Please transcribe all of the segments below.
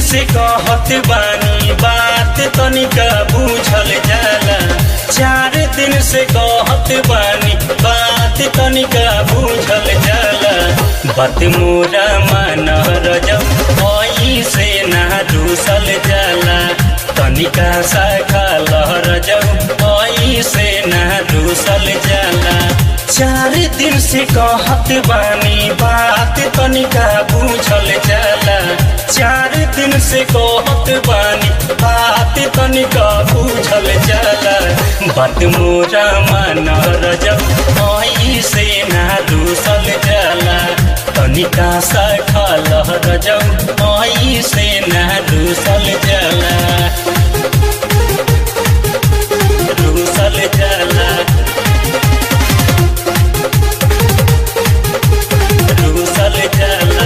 से कहत बानी बात तनिका बूझल जाला चार दिन से कहत बानी बात तनिका बूझल जाला बात मोरा मान रजब ओई से ना दूसल जाला तनिका सा लहर जब ओई से ना दूसल जाला चार दिन से कहत बानी बात तनिका बूझल जाला चार दिन से कहत बानी बात तनिका बूझल जाला बात मोरा मान रजब ओई से ना दूसल जाला तनिका सा लहर जब ओई से ना दूसल जाला दूसल जाला दूसल जाला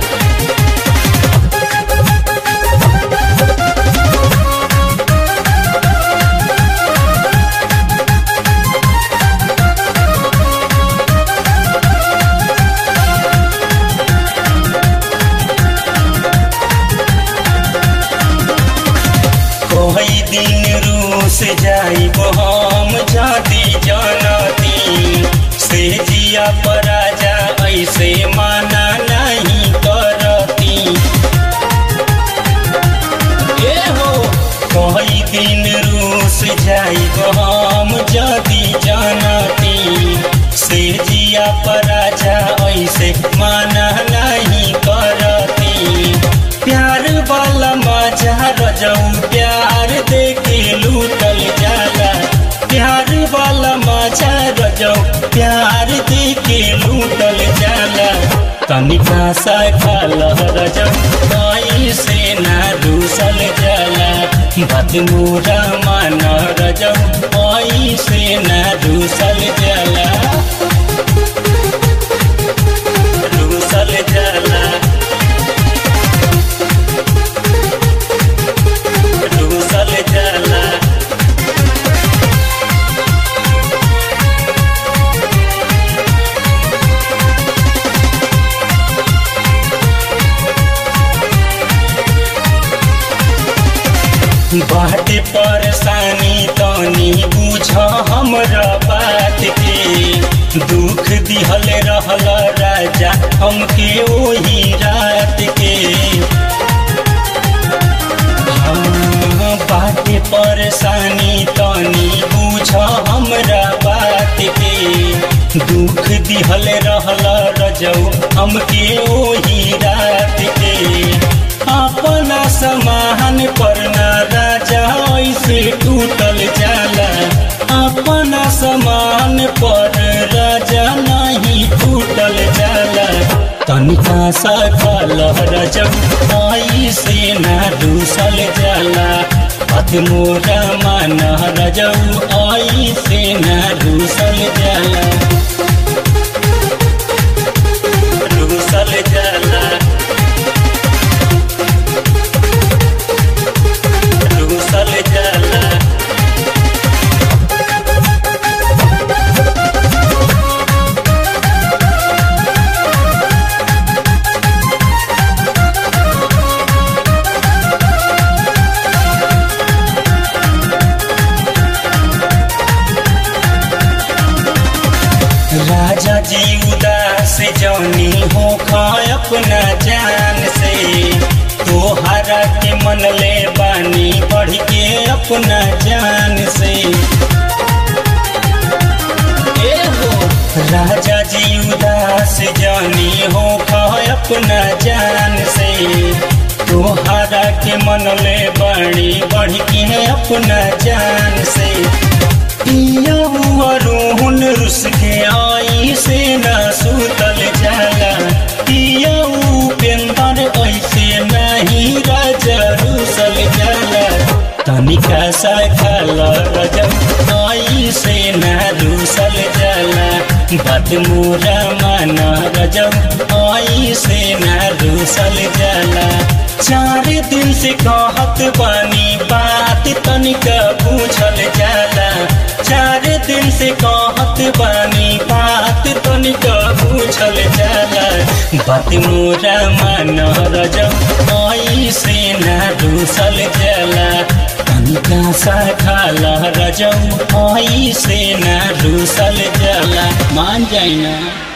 कोई दिन रूस जाई हम जाती जानती से जिया पराजा ऐसे माना नहीं करती ए हो कोई दिन रूस जाई हम जाती जानती से जिया पराजा ऐसे माना नहीं करती प्यार वाला मजा रजऊ प्यार देके लूटल जाला प्यार वाला मजा रजऊ प्यार देके लूटल जाला तनिका सा खाल रजऊ आई से ना दूसल जाला बात मोरा मान रजऊ आई से ना दूसल जाला दूसल जाला दूसल जाला बाटे परेशानी तनी बुझ हमरा बात के दुख दिहल रहल राजा हमके ओही रात के हाँ, बाटे परेशानी तनी बुझ हमरा बात के दुख दिहल रहल रजऊ हमके ओही रात के अपना समान पर ना राजा ऐसे टूटल जाला अपना समान पर राजा नहीं टूटल जाला तनिका सा रजब आई से ना दूसल जाला पथ मोरा मान रजब आई से ना दूसल जाला दूसल जाला दूसल जाला राजा जी उदास जौनी हो अपना जान से तोहरा के मन ले बानी बढ़ के अपना जान से ए हो राजा जी उदास जानी हो अपना जान से तोहरा के मन ले बानी बढ़ के अपना जान से पिया हुआ रोहन रुस के आई से ना सुतल जाला पिया उपेंदर ऐसे नहीं राजा रुसल जाला तनिका सा खाल रजब आई से ना रुसल जाला बात मोरा मान रजब आई से ना रुसल जाला चार दिन से कहत बानी बात तनिका पूछल जाला चार दिन से कहत बानी बात तनिका पूछल जाला बात मोरा मान रजब आई से ना रूसल जला तनिका सा खाला रजऊ से ना रूसल जला मान जाइना